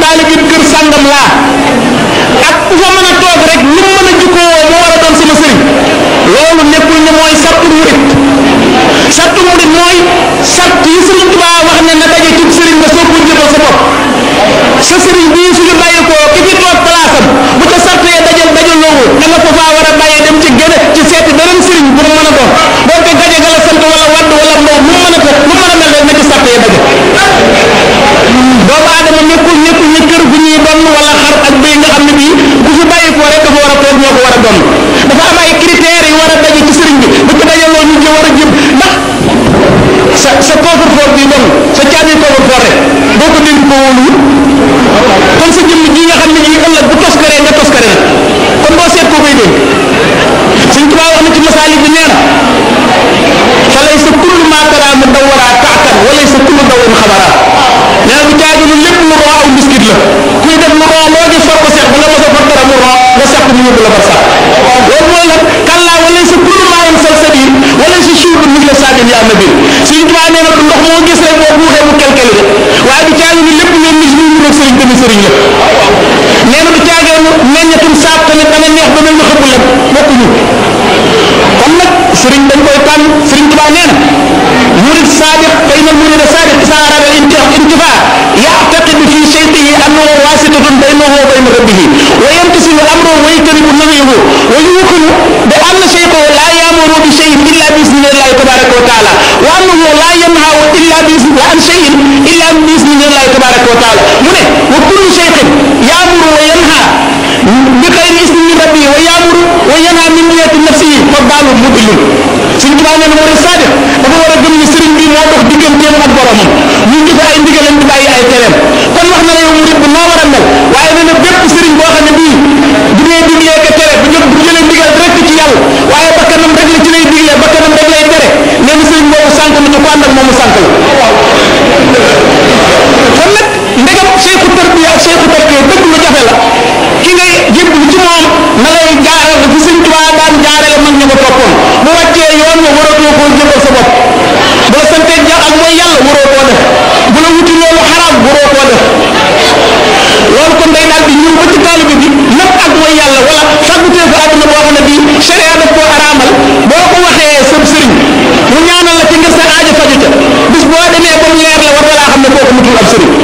taalibi kër sàngam laa ak ku fa mën a toog rek lu mu mën a jukkoo moo war a doon sama sëriñ loolu nekkul ne mooy sartu murit sartu murit mooy sart yi sëriñ Tuubaa wax ne na daje ci sëriñ nga soo ko jëbal sa bopp sa sëriñ bii suñu bàyyi ko ki fi toog palaasam bu ca sart yee dajal dajal loowu da nga ko faa war a bàyyee dem ci gën a ci seeti beneen sëriñ bu mu mën a doon boo ko gaje ga la sant wala wadd wala ndaw mu mën a ko mu mën a mel rek na ci sart yee daje doomu aadama nekkul nekkul ne kër gu ñuy donn wala xar ak béy nga xam ne bii bu fi bàyyi ko rek dafa war a toog ñoo ko war a donn dafa am ay critères yu war a daje ci sëriñ bi bu ko dajaloo ñu ci war a jëm ndax sa sa coffre-fort bi doon sa caabi coffre-fort rek boo ko dénk ko wóolu kon sa jëmm ji nga xam ne ji ëllëg bu toskaree nga toskare na kon boo seet koo koy dénk Sëñ Tuubaa wax na ci masaalik bi nee na fa lay sa kullu maa taraa mu dawaraa taatan wala sa kullu dawin xabaraa nee na bu caagi lu lépp lu roo aw biskit la kuy def lu roo loo gis foog ko seet bu nga mos a far dara mu roo nga seet mu yóbbu la bar sax loolu mooy lan kallaa wala sa kullu maa yam sal sabiir wala sa suuf mi la saagin yaa nabil Sëñ Tuubaa nee na du ndox moo gis rek boo buuxee mu kelkeli de waaye du caagi lu lépp ngeen gis muy rek sëriñ tamit sëriñ la nee na du caagee meññatum saab tamit dana neex ba mel ni xëpp lem bokkuñu kon nag sëriñ dañ koy tànn sëriñ Tuubaa nee na murid saadiq fa inna murida saadiq isa arada intifa yactaqidu fi sheytihi annahu wasitatun baynahu wa bayna rabbihi wa yamtasilu amruhu wa yajtanibu nahyahu wa yuqinu bi anna sheytahu la yamuru bi sheyin illa bi isnillahi tabaraka wa taala wa annahu la yanhahu illa bi isni an sheyin illa bi isnillahi tabaraka wa taala mu ne wa kullu sheytin yamuru wa yanha bi xayri isni min rabbi wa yamuru wa yanha min niyati nafsihi fa baalu mudillun suñ tubaab nee na murid saadiq dafa war a gëm ni sëriñ bi moo dox digganteem ak boromam ñu ngi ay ndigalam di bàyyi ay tereem kon wax na la yow murid bu noo war a mel waaye nee na bépp sëriñ boo xam ne bii bu dee diglee ka tere bu jël bu jëlee ndigal rek ci yàlla waaye bakkanam rek la ci lay diglee bakkanam rek lay tere nee na sëriñ boobu sànq na te ku ànd ak moomu sànq la kon nag ndegam seexu tarbiya ak seexu tarbiya dëgg lu jafe la ki ngay jébbalu ci moom na lay jaaral fi sëñ Tuubaa daan jaarale mag ña ko toppoon bu wàccee yoon nga waratoo koo jëbal sa bopp bu la santee ja ak mooy yàlla waroo koo def bu la wuti loolu xaraam waroo koo def loolu kon day daal di ñëw ba ci taalibe bi lépp ak mooy yàlla wala fàgguteefu àdduna boo xam ne bii sharia daf koo araamal boo ko waxee sëb sëriñ mu ñaanal la ci ngir sa aajo faju ca bis boo demee ba mu leer la war nga laa xam ne kooku mutul ab sëriñ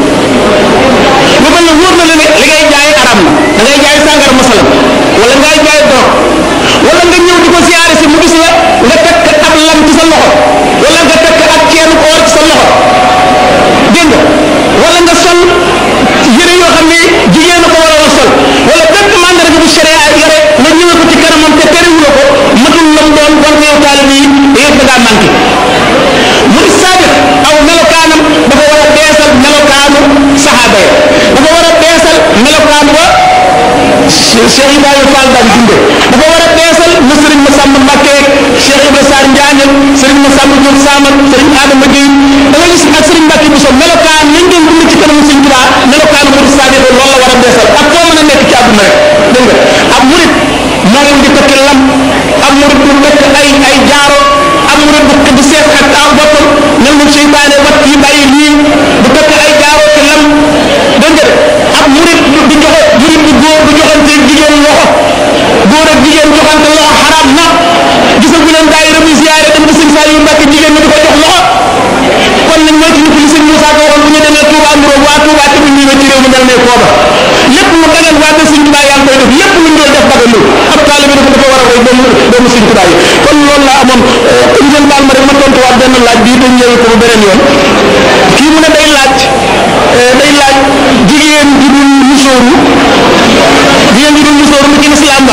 lu mel ne wóor na la ne li ngay jaay araam na da ngay jaay sàngar masalam wala ngay jaay dorog wala nga ñëw di ko siyaare si mu gis la nga takk ab lam ci sa loxo wala nga takk ab ceenu oor ci sa loxo dégg nga wala nga sol yëre yoo xam ne jigéen a ko war a sol wala bépp mandarga bu sharia yore nga ñëwee ko ci kanamam te terewuloo ko matul lam doon war nga yow taalib yi yëpp da ngaa manqué muy saadiq aw melokaanam dafa war a beesal melokaanu saxaaba ya dafa war a beesal melokaan wa Cheikh Ibrahima Fall daan dundee dafa war a beesal na Sëriñ Massamba Mbacké Cheikh Ibrahima Sarr Njaañal Sëriñ Massamba Diop Samal Sëriñ Adama Gueye da nga gis ak Sëriñ Mbacké Bousso melokaan lañ doon dund ci kanamu Sëriñ Tuubaa melokaanu murid saadiq loolu la war a beesal ak foo mën a nekk ci àdduna rek dégg nga ab murid moom di takk lam ab murid du takk ay ay jaaro ab murid du du seet ak aw boppam nan la seytaane wat yi bàyyi lii du takk ay jaaro ci lam dégg nga ab murid du joxe murid bu góor du joxante jigéen loxo góor ak jigéen joxante loxo xaraam na gisagu leen daayira muy ziyaare dem ba sëñ Saliou Mbacke jigéen ñi di ko jox loxo kon nañ mooy ci li sëñ Moussa ko waxoon bu ñu demee Touba Ndouro waa Touba tamit ñu ci réew mi mel ne kooba lépp lu dagal waa de sëñ Tuubaa yaa ngi koy def lépp lu ñu doon def dagal lu ab taalibe dafa dafa war a koy doomu doomu sëñ Tuubaa yi kon loolu laa amoon ngeen baal ma rek ma tontuwaat benn laaj bii dañ ñëwee ko ba beneen yoon kii mu ne day laaj day laaj jigéen ji dul musóoru jigéen ji dul musóoru lu ci lislaam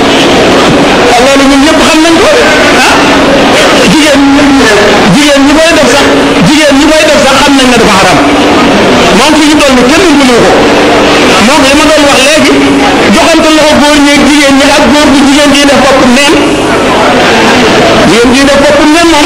wax loolu ñun ñëpp xam nañ ko ah jigéen jigéen ñi koy def sax jigéen ñi koy def sax xam nañ ne dafa xaram moom fi ñu toll ni kenn mënu ko moom li ma doon wax léegi joxante loxo góor ñeeg jigéen ñi ak góor bu jigéen ji def bopp neen jigéen ji def bopp neen moom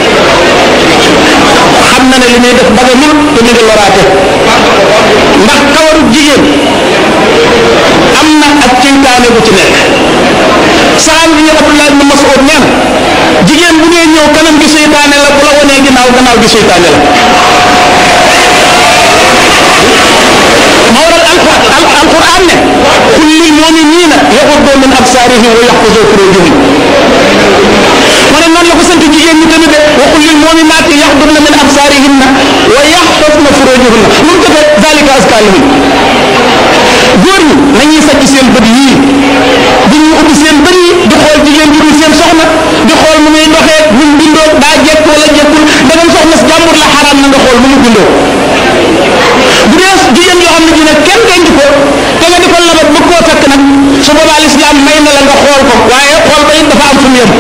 xam na ne li muy def bagamul te mi ngi loraate ndax kawaru jigéen am na ak ceytaane bu ci nekk saxaab bi Abdullah ibn Mas'ud nee na jigéen bu ngeen ñëw kanam gi seytaane la bu la wanee ginnaaw gannaaw gi seytaane la moo waral qul lil muminina yaxuddu min absarihim wa yaxfazu furujahum mu ne noonu la ko sant jigéen ñi tamit de wa qul lil muminati yaxdudna min absarihinna wa yaxfazna furujahunna lu mu defee dalika aska lahum góor ñi nañuy sàcc seen bët yii bu ñu ubbi seen bët yi di xool jigéen ju dul seen soxna di xool nu muy doxee nu mu bindoo daa jekk wala jekkul dangay soxna si jàmbur la xaraam na nga xool nu mu bindoo bu dee jigéen yoo xam ne ji nag kenn denc ko te nga di ko labat bëgg koo takk nag su boobaa lislaam may na la nga xool ko waaye xool ba it dafa am fu mu yem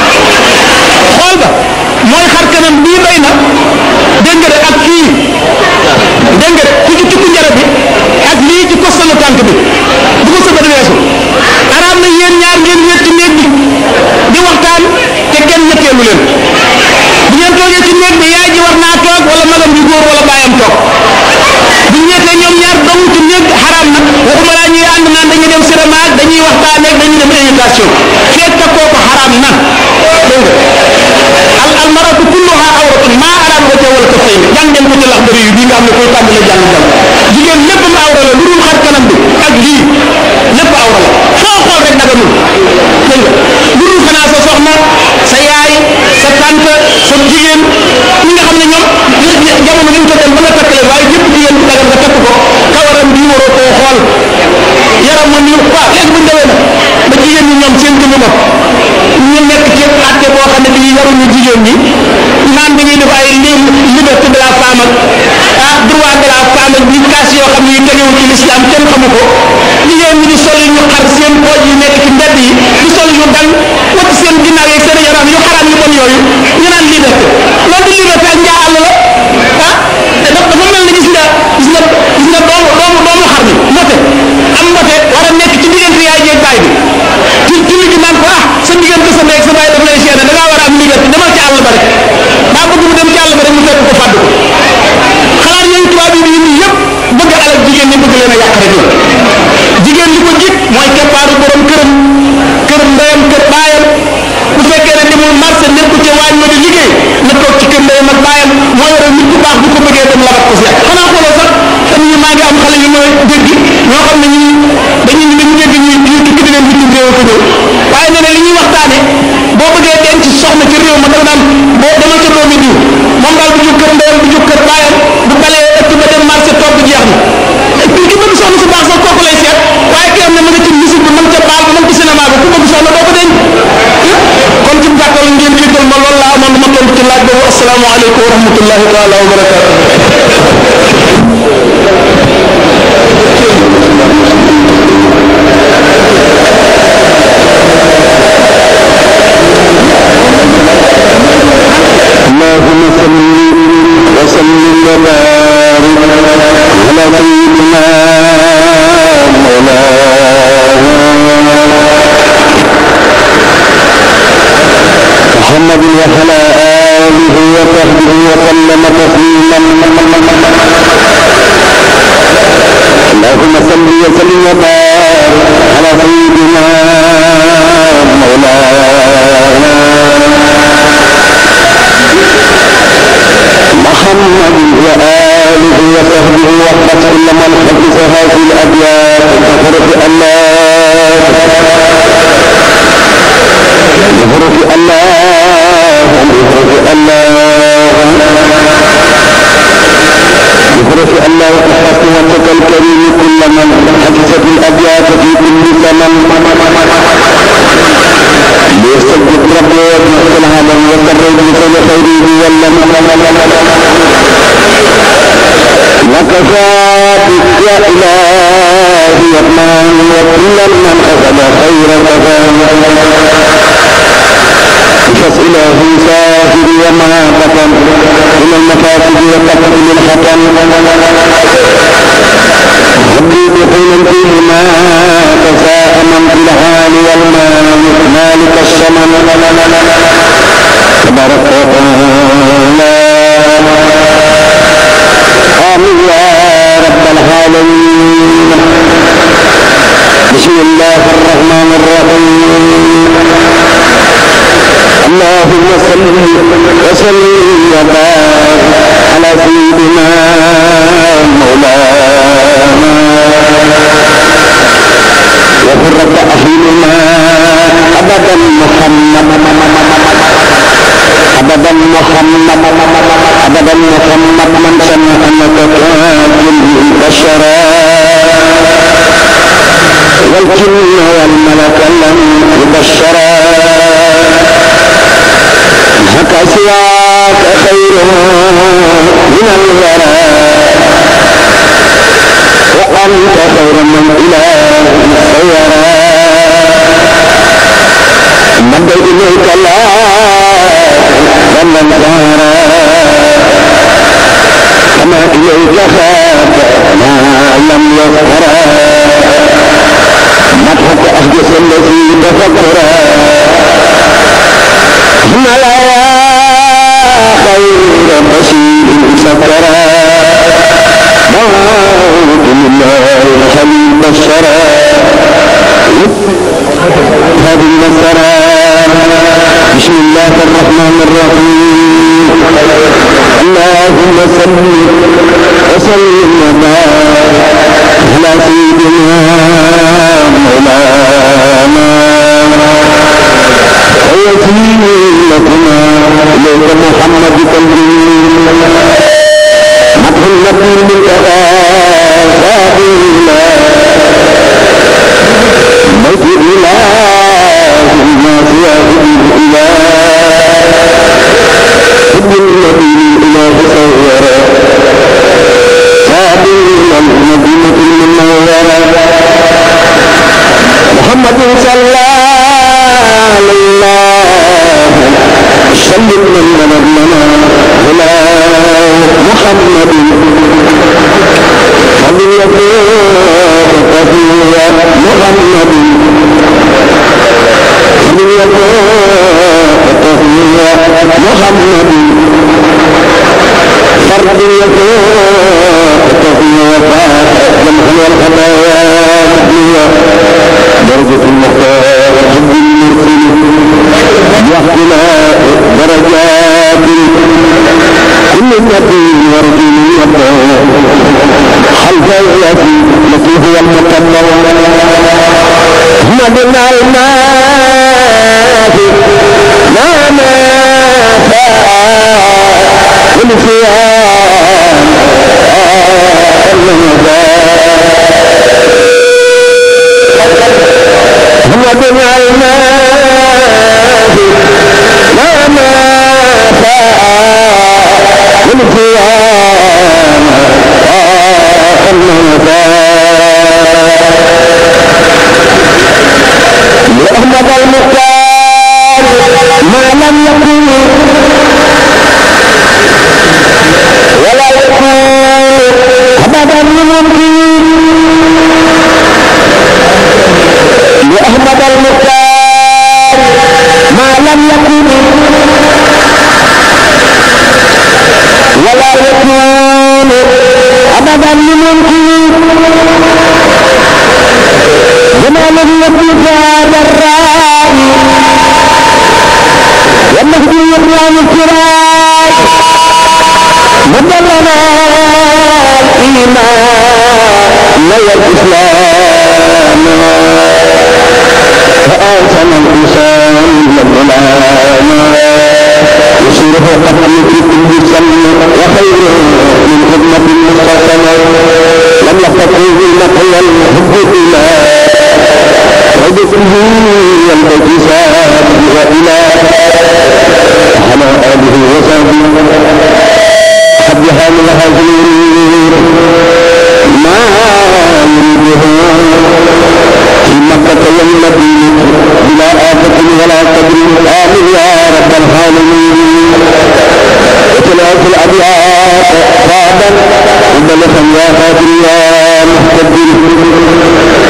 xool ba mooy xar kanam bii doy na dégg nga de ak kii dégg nga de ku ci tukku njara bi ak lii ci kostanu tànk bi bu ko sa bët weesu araam na yéen ñaar ngeen wéet ci néeg bi di waxtaan te kenn ñetteelu leen bu ngeen toogee ci néeg bi yaay ji war naa toog wala magam ju góor wala baayam toog bu ñu ñettee ñoom ñaar dong ci néeg bi xaraam na waxuma laa ñuy ànd naan dañuy dem cinéma ak dañuy waxtaanee ak dañuy dem invitation feet ka kooku xaraam na dégg nga al al maratu kulluha awratun maa araam wajha wala kaffayni jàng ngeen ko ci lax bëri yu bii nga xam ne koy tàmbale jàng jàng jigéen lépp ma awra la lu dul xar kanam bi ak lii lépp awra la foo xool rek daga mun dégg nga lu dul xanaa sa soxna sa yaay sa tante sa jigéen ñi nga xam ne ñoom jamono ñu ko dem ba nga takk leen waaye ñëpp jigéen bi dagal nga takk ko kawaram bi waroo koo xool yaram ma nii waaw léegi bu ñu demee nag ba jigéen ñi ñoom seen jëmmu bopp ñu nekk ci àtte boo xam ne bii yaruñu jigéen ñi naan dañuy def ay liberté de la femme ak ah droit de la femme ak bi kaas yoo xam ne yu tegewul ci l'islam kenn xamu ko jigéen ñi di sol ñu xar seen pooj yi nekk ci mbedd yi di sol yu dal wacc seen ginnaaw yeeg seen yaram yu xaraam yu bon yooyu ñu naan liberté loolu di liberté ak njaa àll la ah te dafa dafa mel ne gis nga gis nga gis nga doomu doomu doomu xar mi mote am mote war a nekk ci diggante yaay jeeg baay bi ci ci li gi naan ko ah sa diggante sa ndey ak sa baay daf lay seene da ngaa war a am liberté demal ci àll ba rek daa bëgg mu dem ci àll ba rek mu fekk ko fàdd ko xalaat yooyu tubaab yi di indi yëpp bëgg alal jigéen ñi bëgg leen a yàq rek la jigéen li ko jik mooy keppaaru borom këram kër ndeyam kër baayam bu fekkee ne demul marché nekku ci waañ ma di liggéey na toog ci kër ndeyam ak baayam moo yore nit ku baax bu ko bëggee dem labat ko si xanaa xooloo sax fan ñu maa ngi am xale yu ma dégg ñoo xam ne ñi dañuy dañu dégg ñuy ñuy tukki di leen bitim réew ko ñëw waaye nee na li ñuy waxtaane boo bëggee denc soxna ci réew ma da nga naan boo demal ca doomi diw moom daal bu jóg kër ndeyam bu jóg kër baayam bu balee ëtt ba dem marché toog bi jeex na ki ki bëgg soxna su baax sax kooku lay seet waaye ki am ne ma nga ci musique bi man ca baal ba man ci cinéma bi ku bëgg soxna doo ko denc kon ci gàttal ngeen jéggal ma loolu laa amoon ma tontu ci laaj boobu asalaamaaleykum wa rahmatullahi taala wa barakatuh اللهم صل وسلم وبارك على سيدنا مولانا محمد وعلى آله وصحبه وسلم تسليما اللهم صل وسلم وبارك على سيدنا مولانا محمد وآله وصحبه وحفظ كل من حفظ هذه الأبيات بحروف الله بحروف الله بحروف الله بحروف الله وحفظ وجهك الكريم كل من حفظ في الأبيات في كل زمن ليستجد ربه ويجمع العالم ويقرب بكل خيره واللمن وكفى بك يا إلهي الرحمن وكل من أخذ خير كفى قصص إله ساهر وما بطن من المفاسد وقتل الحطن ربي بحين فيهما تساءما في الحال والمال مالك الشمن تبارك وتعالى آمين يا رب العالمين بسم الله الرحمن الرحيم اللهم صل وسلم وبارك على سيدنا مولانا وقرة أعيننا أبدا محمد أبدا محمد أبدا محمد من سمع أنك كافل بشرا والجن والملك لم يبشرا هكا سواك خير من الورى وأنت خير من إله سيرى مد إليك لا ومن دارا كما إليك خاف ما لم يغفرا مدحك أحدث الذي تفكرا هم لا خير بشير سكرا موت الله الحبيب الشرى هذه المسرى بسم الله الرحمن الرحيم اللهم صل وسلم وبارك على سيدنا مولانا ووسيلتنا اليك محمد تنزيل مدح النبي منتهى سبيلا بيت اله الناس واحد الاله حب النبي الاله صورا سبيلا المدينه المنوره محمد صلى الله سلم من نبينا هنا محمد فضيلته كثيرا محمد فضيلته كثيرا محمد فرديته كثيرا جمع الخطايا مبنية درجة المختار حب المرسل واختلاف درجات كل نبي ورجل يبدأ خلف الذي التي هو المكمل احمد الماء لا ما والفيان احمد الماء لا ما لأحمد المختار ما لم يكن ولا يكون أبدا ممكن لأحمد المختار ما لم يكن ولا يكون أبدا ممكن جمال النبي هذا الرائي والمهدي الرام الكرام مدلنا الإيمان نوى الإسلام فآتنا الإنسان للغلام يسيره قتل في كل سن وخير من خدمة المستقبل لم يستطيع نقل الحب إلى وبكله والانتساب وإلى على آله وصحبه حبها من هزير ما يريده في مكة والمدينة بلا آفة ولا قدر آمين يا رب العالمين وثلاث الأبيات بعدا وبلغا يا قادر يا مهتدين